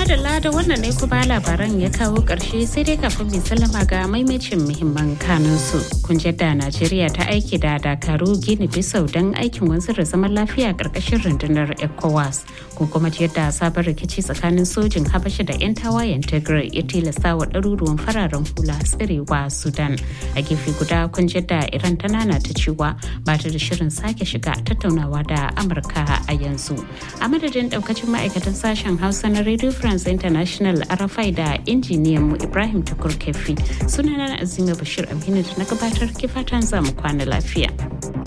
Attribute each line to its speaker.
Speaker 1: madalla da wannan ne kuma labaran ya kawo ƙarshe sai dai kafin mai sallama ga maimacin muhimman kanunsu. Kun da Najeriya ta aiki da Dakaru Gini Bisau don aikin wanzar da zaman lafiya ƙarƙashin rundunar ECOWAS. Kun kuma yadda sabon rikici tsakanin sojin Habasha da 'yan tawayen Tigray ya tilasta wa ɗaruruwan fararen hula tsirewa Sudan. A gefe guda kun da Iran ta nana ta cewa ba ta da shirin sake shiga tattaunawa da Amurka a yanzu. A madadin ɗaukacin ma'aikatan sashen Hausa na Radio France International Arafai da injiniyan mu Ibrahim Tukur Kefi sunana Azima Bashir Aminu da na gabatar kifatan zamu kwana lafiya.